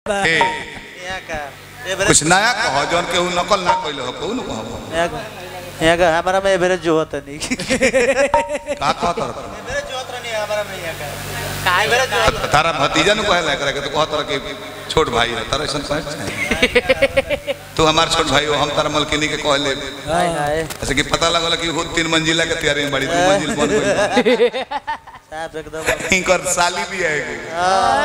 ए, यहाँ का ये बेरे कुछ नया कहो जौन के उ नकल ना कइले हो कहू न कहो यहाँ का यहाँ का हमारा में बेरे जो होता नहीं का कहो तर बेरे जो होता नहीं हमारा में यहाँ का काय बेरे जो होता तारा भतीजा नु कहला करे के तो कहो तर के छोट भाई है तारा ऐसा कहे तू हमार छोट भाई हो हम तारा मलकिनी के कहले हाय हाय ऐसे कि पता लगल कि वो तीन मंजिला के तैयारी में बड़ी दो मंजिल बन गई साहब एकदम इनकर साली भी है एगो।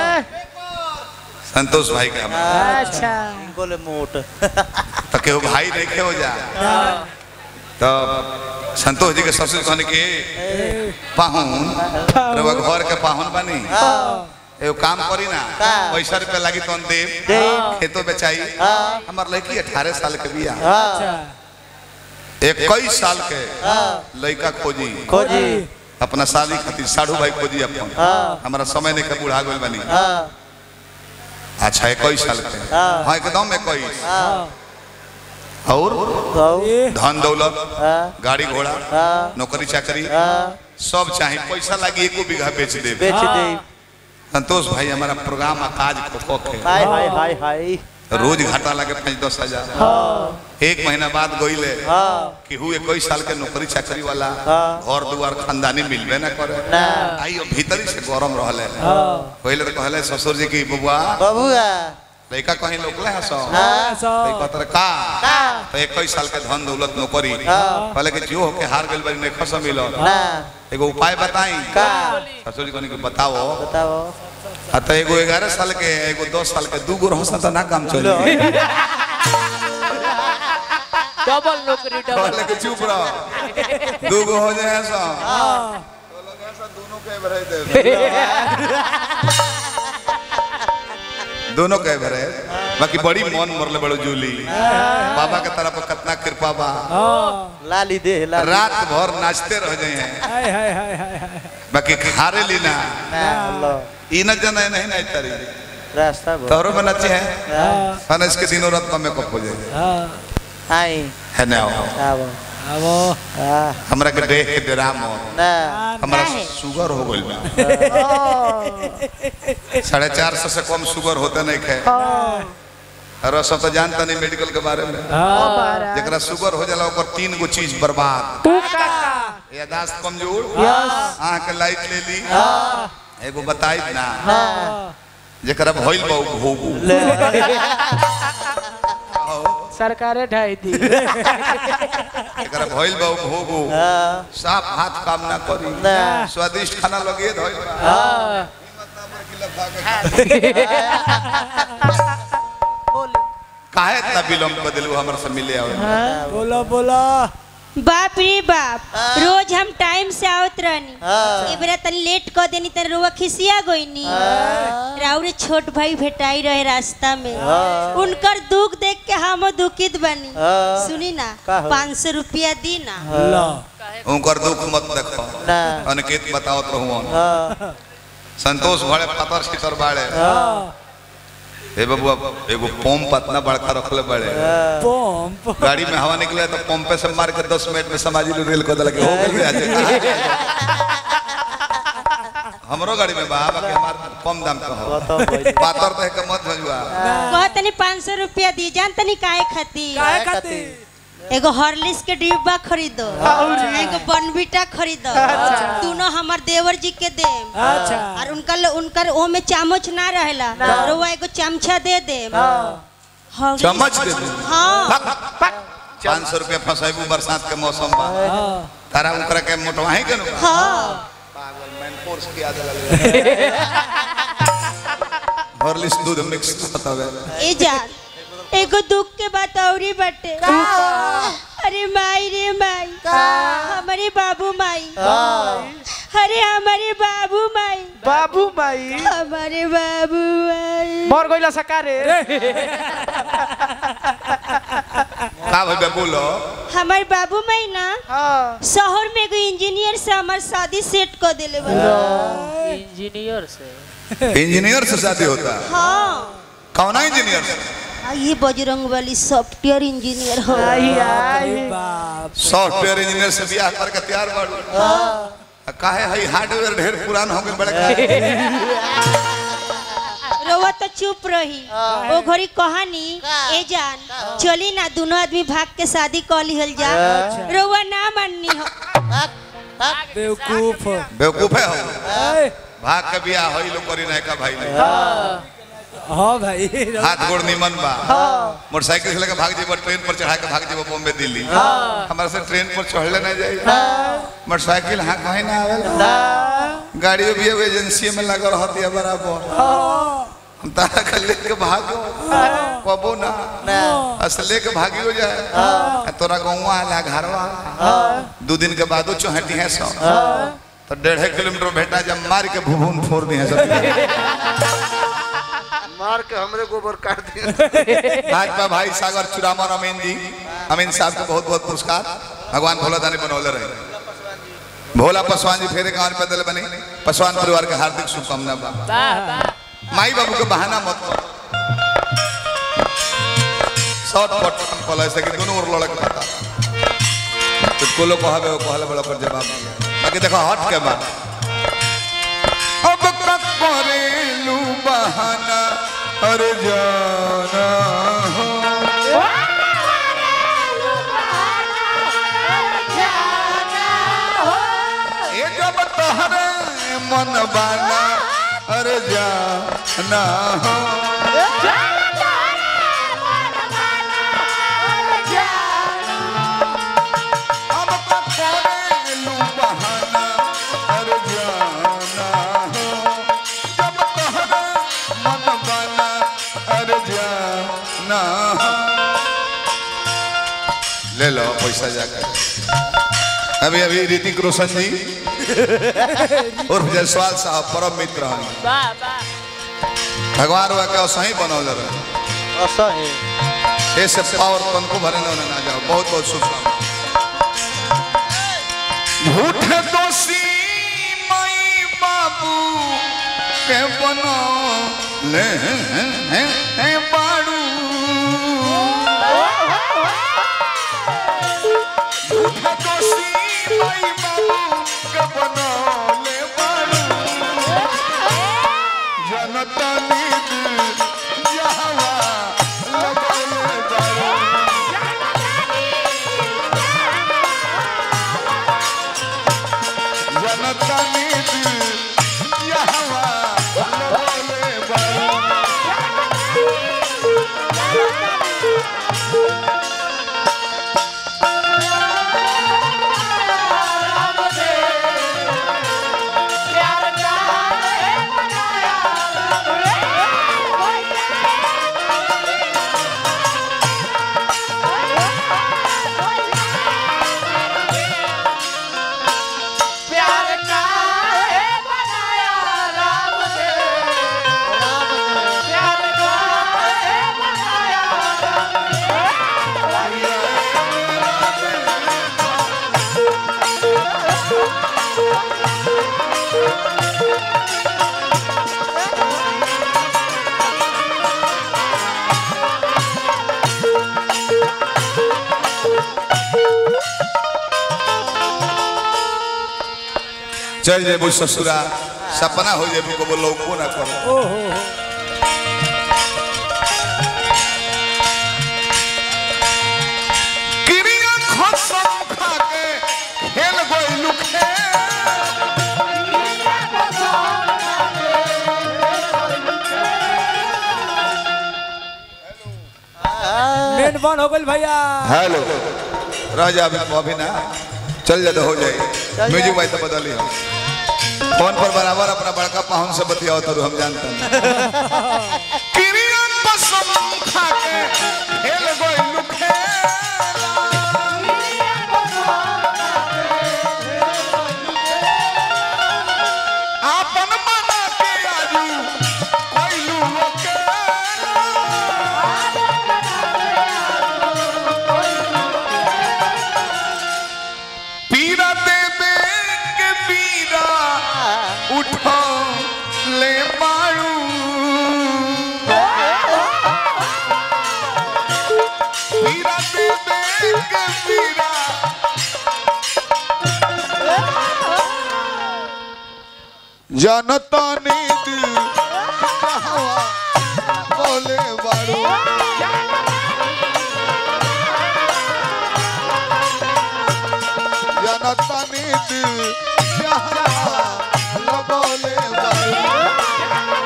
संतोष भाई का अच्छा बोले मोट तो केहू भाई देखे हो जा तो संतोष जी के ससुर कहने के पाहुन रउआ घर के पाहुन बनी एगो काम करी ना पैसा रुपया लागी तो देव खेतो बेचाई हमार लड़की अठारह साल के बिया अच्छा इक्कीस साल के लड़का खोजी खोजी अपना शादी खातिर साढ़ू भाई खोजी अपन हमारा समय नहीं के बुढ़ा गई बनी हाँ अच्छा इक्कीस साल के हाँ एकदम इक्कीस और गाँव धन दौलत हाँ गाड़ी घोड़ा हाँ नौकरी चाकरी हाँ सब चाहे पैसा लागी एको बीघा बेच दे बेच दे संतोष भाई हमारा प्रोग्राम काज खो के हाय हाय हाय हाय रोज घाटा लगे पाँच दस हजार एक महीना बाद गईले हाँ कि हु इक्कीस साल के नौकरी चाकरी वाला हाँ। घर दुआर खानदानी मिलबे ना करे ना आई भीतरी से गरम रहले पहले तो कहले ससुर जी की बबुआ बबुआ लड़का कहीं लोकले है सो हाँ लड़का तर का का तो इक्कीस साल के धन दौलत नौकरी हाँ। कहले कि जो होके हार गइल बारी नहीं खस मिलो ना एगो उपाय बताई का ससुर जी कहने कि बताओ बताओ आ तो एगो ग्यारह साल के एगो दस साल के दू गो रहस तो ना काम चली डबल नौकरी डबल कहले कि चुप रहो दू गो हो जाए सो तो लोग ऐसा दोनों के भरे दे दोनों के भरे बाकी बड़ी मन मरले बड़ो जूली बाबा के तरफ कितना कृपा बा लाली दे लाली रात भर नाचते रह जाए हैं हाय हाय हाय हाय हाय बाकी खारे लीना ना अल्लाह ई न जना नहीं नहीं तरी रास्ता बहुत तोरो में नचे हैं हाँ खाना इसके दिनों रात में मेकअप हो जाए हाँ आई है ना आओ अब हाँ हमरा के देख के डराम हो ना हमारा शुगर हो गइल बा साढ़े चार सौ से कम शुगर होते नहीं खे और सब तो जानता नहीं मेडिकल के बारे में हाँ जरा शुगर हो जाला ओकर तीन गो चीज बर्बाद तू का यादाश्त कमजोर यस आँख के लाइट ले ली एगो बताई ना हाँ जरा भइल बा उ भोगू सरकारे ढाई दी जरा भइल बा उ भोगू हाँ साफ हाथ काम ना करी ना स्वादिष्ट खाना लगे धइल बा हाँ काहे इतना विलम्ब कर दिलू हमर से मिले आवे बोलो बोलो बाप रे बाप रोज हम टाइम से आवत रहनी हाँ। ए बेरा तनी लेट क देनी त रुआ खिसिया गईनी राउरे छोट भाई भेटाई रहे रास्ता में हाँ। उनकर दुख देख के हम दुखित बनी हाँ। सुनी ना का हो? पाँच सौ रुपया दी ना लो उनकर दुख मत देखो ना अनिकेत बतावत रहूं हाँ संतोष भड़े पातर सीतर बाड़े हाँ हे बबुआ एगो पंप इतना बड़का रखले बड़े पंप गाड़ी में हवा निकले तो पंपे से मार के दस मिनट में समाजी लोग रेल को दल के हो गए आज हमरो गाड़ी में बा बाकी हमार कम दाम का हो बताओ भाई पातर तो है के मत भजुआ कह तनी पाँच सौ रुपया दी जान तनी काहे खातिर काय खाती एगो हॉर्लिक्स के डिब्बा खरीदो एगो बॉर्नविटा खरीदो दोनों हमार देवर जी के देम अच्छा और उनकर उनकर ओ में चामच ना रहेला रोवा एगो चमचा दे दे हॉर्लिक्स- चम्मच दे दे हाँ पाँच सौ रुपया फंसाइबू बरसात के मौसम बा हाँ तारा उनकरा के मोटवाही के नु हाँ पागल मैन फोर्स की आदत हॉर्लिक्स दूध मिक्स होता है ए जान एगो दुख के बात औरी बटे अरे माई रे माई हमारे बाबू माई अरे हमारे बाबू माई बाबू माई हमारे बाबू माई मर गइला सकारे का भइबे बोलो हमारे बाबू माई ना हाँ शहर में एगो इंजीनियर से हमार शादी सेट कर दिले बा इंजीनियर से इंजीनियर से शादी होता है हाँ कौन इंजीनियर से आ, ये बजरंग वाली सॉफ्टवेयर इंजीनियर हो आई आई बाप सॉफ्टवेयर इंजीनियर से बियाह करके तैयार बाड़ू काहे हई हार्डवेयर ढेर पुरान हो गए बड़े रोवा रउआ तो चुप रही ओ घड़ी कहानी ए जान चली ना दोनों आदमी भाग के शादी कर लिहल जा रउआ ना माननी हो बेवकूफ बेवकूफ है हो ए, भाग के बियाह होई लोग करी नहीं का भाई ने हाँ भाई हाथ गोड़ निमन बा मोटरसाइकिल से लेकर भाग जेबो ट्रेन पर चढ़ा के भाग जेबो बॉम्बे दिल्ली हमारे से ट्रेन पर चढ़ले नहीं जाई मोटरसाइकिल हाँ कहीं ना आवेला गाड़ियों भी एगो एजेंसी में लगा रहती है बराबर हम तारा के लेके भागो कबो ना अस लेके भागी हो जाए आ तोरा गौवा आला घरवा दू दिन के बादो चौहटी है सौ तो डेढ़ किलोमीटर भेटा जब मार के भूभून फोड़ दी है सब मार के हमरे गोबर काट दिया आज बा भाई सागर चुरामन अमीन जी अमीन साहब को बहुत बहुत पुरस्कार भगवान भोला दानी बनौले रहे भोला पासवान जी फेरे गांव में दिल बनी पासवान परिवार के हार्दिक शुभकामना बा वाह वाह माई बाबू के बहाना मत करो शॉर्ट कट पल ऐसे कि दोनों ओर लड़क रहता तो कोलो कहबे वो कहले बड़ा पर जवाब दिया बाकी देखो हट के बा अब तक करेलू बहाना अरे जाना हो ये जब तोहरे मन बाना अरे जाना हो अब तक करेलू बहाना अरे जाना हो जब तोहरे मन बाना अरे जाना हो ले लो पैसा जाकर अभी अभी ऋतिक रोशन जी और जयसवाल साहब परम मित्र हैं वाह वाह भगवान हुआ क्या सही बनौले रहे असही ये सब पावर तन को भरे ना ना जाओ बहुत बहुत शुभकामना झूठे दोषी मई बाबू के बनो ले हैं हैं बाड़ू झूठे दोषी मई बाबू के बनो ले बाड़ू जनता नीत यहवा लगले बाड़ू जनता नीत यहवा लगले बाड़ू चल जेबू ससुरा सपना हो जेबू को बोलो को ना करो ओहो हो किरिया खसम खा के खेल गोइलू खेल मेन बन हो गइल भैया हेलो रह जा अभी अभी ना चल जा तो हो जाए म्यूजिक भाई तो बदली हो फोन पर बराबर अपना बड़का पाहुन से बतियाओ तो हम जानते हैं किरिया कसम खा के खेल गोइलू आपन बना के आजू कोइलू अकेला पीरा देवे के पीरा उठो ले मारू पीरा देवे के पीरा जनता नीति कहवा बाड़ू जनता नीति जहाँ लगौले बाड़ू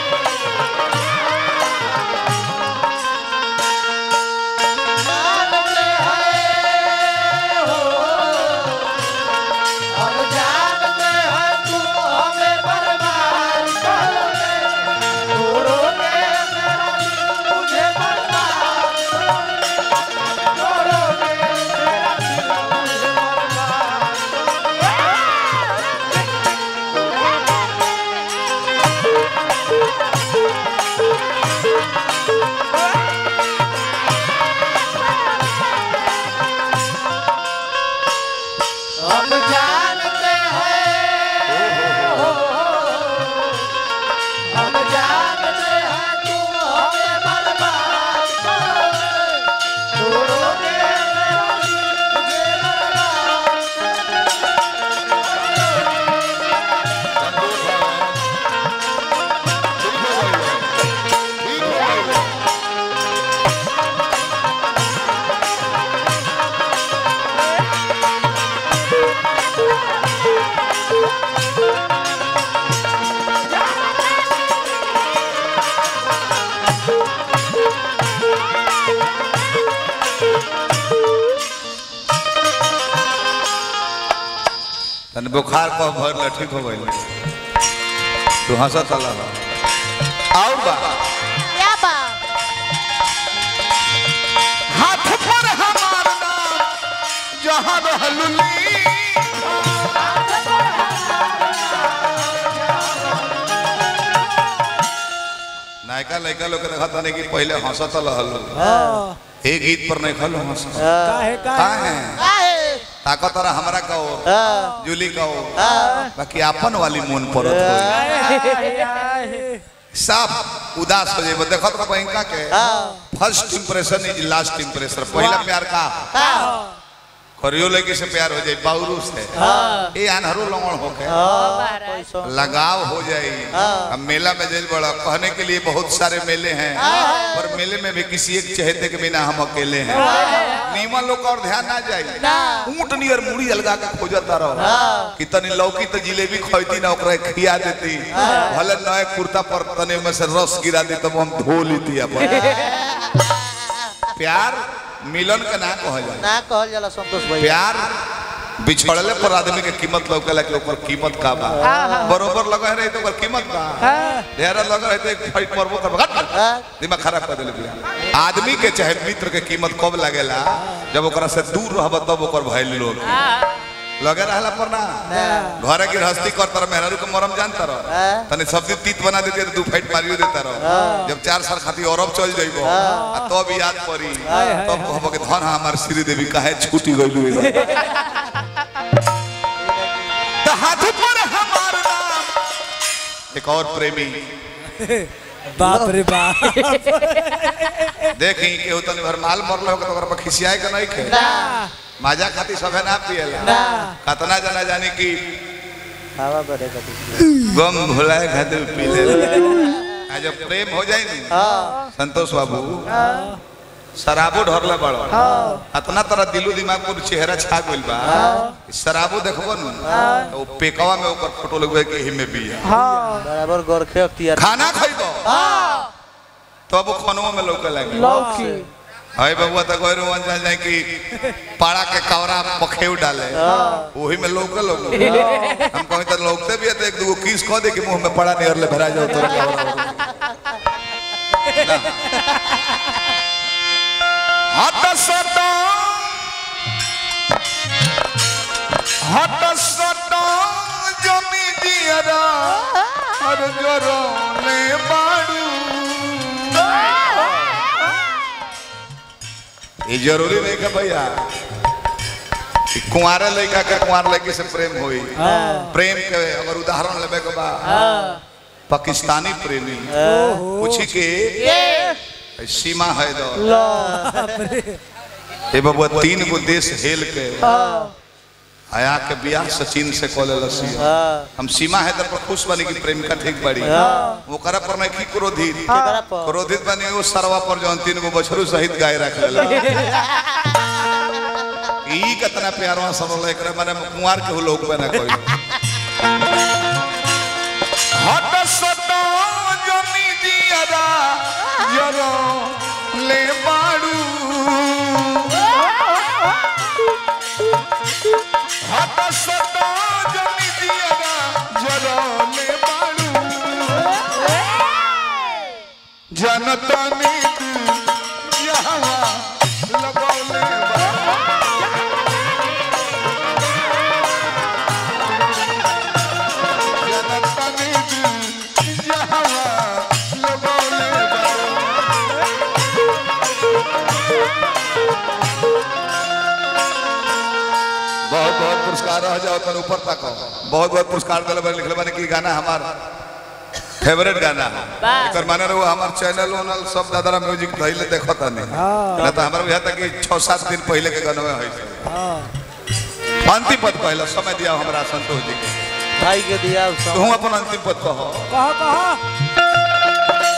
हम जानते हैं तुम हमें बर्बाद करोगे छोड़ोगे मेरा दिल मुझे बर्बाद करोगे मेरा दिल मुझे बर्बाद हम जानते हैं हम जानते हैं तुम हमें बर्बाद करोगे छोड़ोगे मेरा दिल मुझे बर्बाद तन बुखार को भर ल ठीक हो गइल तू हंसत अल्लाह और बा क्या बात हाथ पर हमार नाम जहां रहलुली नायका लड़का लोग के देखत नहीं कि पहले हंसत रहल हाँ ए गीत पर नहीं खलो हंस काहे का काहे है ताकत रहा हमरा कहो जूली कहो बाकी आपन वाली मन परत होई आए, आए। साफ उदास हो जाए देखत का बैंका के first impression is last impression पहला प्यार का करियो लड़की से प्यार हो जाए बाउरू से ए अनहरो लंगड़ होके लगाव हो जाए अब मेला में जेल बड़ा कहने के लिए बहुत सारे मेले हैं पर मेले में भी किसी एक चहेते के बिना हम अकेले हैं नीमन लोग का और ध्यान ना जाए ऊंट नियर मुड़ी अलगा के खोजता रहो कि तनी लौकी तो जिलेबी खोती ना ओकरा खिया देती भले नए कुर्ता पर तने में से रस गिरा दी तब हम धो लेती अपन प्यार मिलन के ना कहल जाला ना कहल जाला संतोष भाई प्यार बिछड़ले पर आदमी के कीमत लौकेला कि ओकर कीमत का बा बरोबर लगे रहे तो ओकर कीमत बा ढेर लगे रहे तो एक फाइट मरबो कर घट दिमाग खराब कर देले बिया आदमी के चाहे मित्र के कीमत कब लगेला जब ओकरा से दूर रहब तब ओकर वैल्यू लोग लगे रहला पर ना घरे गृहस्थी कर तर मेहरारू के मरम जानता रह तने सब्जी तीत बना देते तो दू फाइट मारियो देता रह जब चार साल खातिर औरब चल जाइबो आ तब याद पड़ी तब कहबो कि धन हमार श्री देवी काहे छूटी गइलू तो हाथ पर हमार नाम एक और प्रेमी बाप रे बाप देखी केहू तनी भर माल मरल हो तो ओकरा पर खिसियाए के नहीं खे माजा खाती सभे ना पिएला कतना जना जानी कि हवा बढ़ेगा गम भुलाए खातिर पी ले आ जब प्रेम हो जाए नी संतोष बाबू शराबो ढरले बड़ो अतना तरह दिलो दिमाग पर चेहरा छा गइल बा शराबो देखबो नु तो पेकवा में ओकर फोटो लगवे के ही में बिया बराबर गोरखे अख्तियार खाना खइबो तो अब खनवा में लौके लागे लौकी हाय बबुआ तो गैर जान जाए कि पाड़ा के कवरा पखेव डाले वही में लौके लोग हम कहीं तो लौकते भी है तो एक दो किस कह दे कि मुंह में पड़ा नहीं ले भरा जाओ तो हट सटो हट सटो जमी दियरा हर जरो ले बाड़ू ये जरूरी नहीं है भैया कि कुंवारे लड़का के कुंवार लड़की से प्रेम होई प्रेम के अगर उदाहरण लेबे के बा पाकिस्तानी प्रेमी पूछी के सीमा है दो ये बबुआ तीन गो देश हेल के आया के बियाह सचिन से कॉल लसी हाँ हम सीमा है पर खुश बनी कि प्रेमिका ठीक बड़ी वो करा पर नहीं की क्रोधित केकरा पर क्रोधित बनी वो सरवा पर जौन तीन गो बछरू सहित गाय रख लेला ई कितना प्यारवा सरल एकरा माने कुंवार के लोग बना कोई हट सतो जनी दियारा यरो ले बाड़ू हट सतो जनी दियारा यरो ले बाड़ू जनता नीत यहाँ लगौले बा जनता नीत यहाँ लगौले बा बहुत बहुत पुरस्कार रह जाओ तन ऊपर तक बहुत बहुत पुरस्कार दिले बारे लिखले बारे कि गाना हमार फेवरेट गाना है एकर माने रहो हमार चैनल ओनल सब दादरा म्यूजिक धइले देखत नहीं ना तो हमार बुझाता कि 6 7 दिन पहले के गाना में होई अंतिम पद पहला समय दिया हमरा संतोष जी के भाई के दिया सब तू अपन अंतिम पद कहो कहा कहा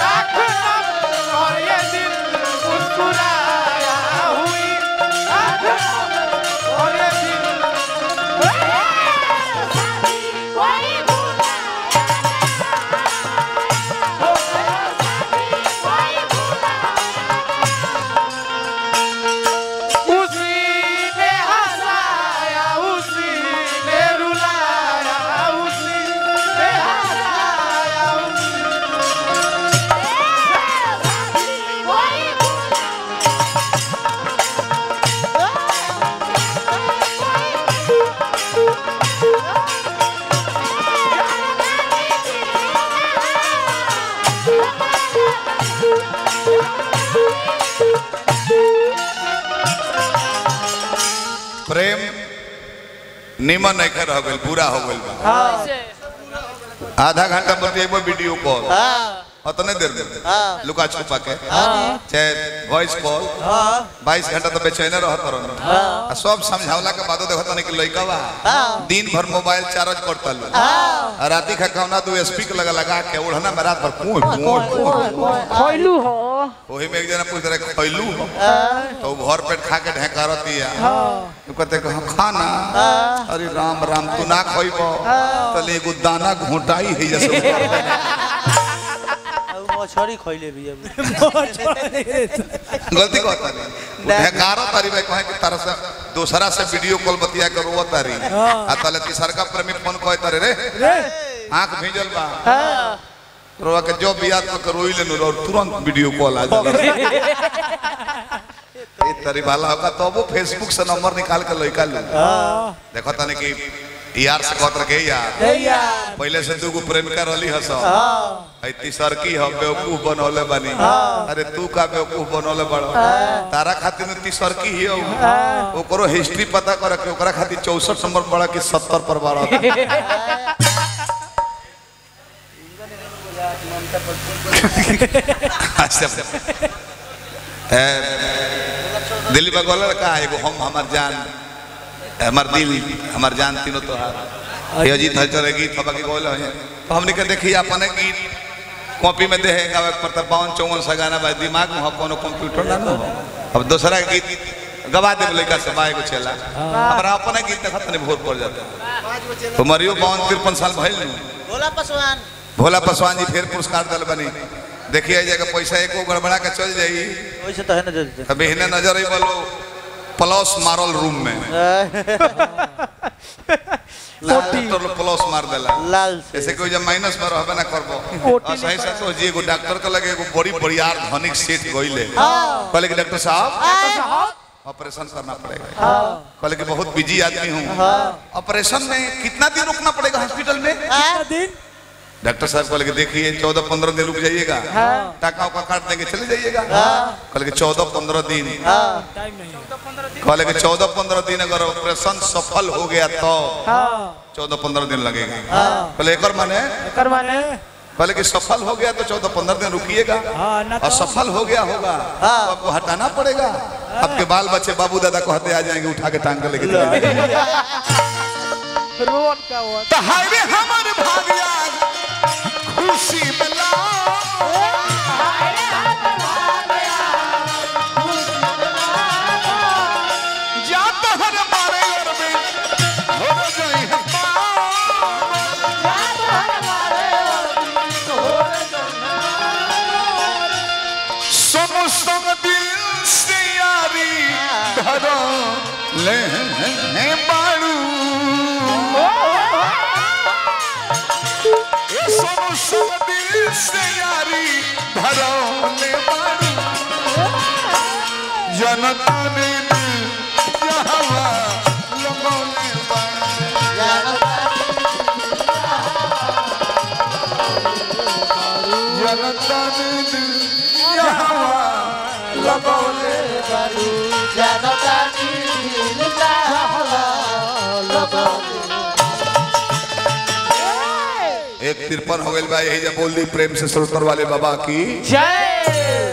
प्रेम निमन नहीं कर हो गइल पूरा हो गइल बा आधा घंटा पर एक बार वीडियो कॉल हाँ उतने देर में हाँ लुका छुपा के हाँ चाहे वॉइस कॉल हाँ बाईस घंटा तो बेचैन रहत रहन आ सब समझावला के बादो देखत नहीं कि लइका बा दिन भर मोबाइल चार्ज करता लो आ राती खा कौना दो स्पीकर लगा लगा के ओढ़ना में रात भर कुछ खैलू हो ओही में एक जना पूछ रहे खैलू हो तो वो भर पेट खा के ढेकारती है तो कहते कि हम खाना अरे राम राम तू ना खइबो तले एगो दाना घोटाई है जैसे अब मछली खइले भी अब गलती कहता नहीं ढेकारो तारी भाई कहे कि तारा से दूसरा से वीडियो कॉल बतिया कर रोवा तारी आ तले तीसर का प्रेमी फोन कहे तारे रे रे आंख भीजल बा रोवा के जो बियात में रोई लेनु और तुरंत वीडियो कॉल आ जाला ये तरी वाला होगा तो वो फेसबुक से नंबर निकाल के लइका लू देखो तने कि यार से कहत रखे यार ए यार पहले से दूगो प्रेमिका रहली हस है तीसर की हम बेवकूफ बनौले बानी अरे तू का बेवकूफ बनौले बड़ तारा खातिर में तीसर की ही हो ओकरो हिस्ट्री पता कर के ओकरा खातिर 64 नंबर बड़ा कि 70 पर बड़ा अच्छा ए, दिल्ली बगल का एगो हम हमार जान हमार दिल हमार जान तीनों तोहार ये अजीत हलचल गीत हवा के गोल है तो हमने के देखी अपने गीत कॉपी में दे गावे के पड़ता बावन चौवन सा गाना बा दिमाग में हो कोनो कंप्यूटर ना ना हो अब दूसरा गीत गवा दे लड़का से बाए को चला हमारा अपने गीत देखत नहीं भोर पड़ जाता तो मरियो बावन तिरपन साल भइल नु भोला पासवान भोला पासवान जी फिर पुरस्कार दल बनी देखिए जगह पैसा एको गड़बड़ा के चल जाई वैसे तो है ना जल्दी कभी हिने नजर आई बोलो प्लस मारल रूम में तो प्लस मार देला लाल से ऐसे कोई जब माइनस में रहबे ना करबो और सही से तो जी एगो डॉक्टर के लगे एगो बड़ी बड़ियार धनिक सेठ गइले कहले कि डॉक्टर साहब ऑपरेशन करना पड़ेगा कहले कि बहुत बिजी आदमी हूँ ऑपरेशन में कितना दिन रुकना पड़ेगा हॉस्पिटल में कितना दिन डॉक्टर साहब कहले कि देखिए चौदह पंद्रह दिन रुक जाइएगा टाका उका काट देंगे चले जाइएगा कहले कि चौदह पंद्रह दिन टाइम नहीं है कहले कि चौदह पंद्रह दिन अगर ऑपरेशन सफल हो गया तो हाँ चौदह पंद्रह दिन लगेगा कहले एक माने कर माने कहले कि सफल हो गया तो चौदह पंद्रह दिन रुकिएगा हाँ ना तो असफल हो गया होगा तो आपको हटाना पड़ेगा आपके बाल बच्चे बाबू दादा कहते आ जाएंगे उठा के टांग के लेके चले जाएंगे। रोन का हुआ तो हाय रे हमर भाग्या खुशी मिला जा तहर मारे और में हो जाई है संग संग दिल से यारी धरो ले बाड़ू ए संग संग दिल से यारी धरो ले बाड़ू जनता ने दिल जहवा लगौले बाड़ू जनता ने दिल जहवा लगौले एक तिरपन हो गई बा यही जब बोल दी प्रेम से सुरतर वाले बाबा की जय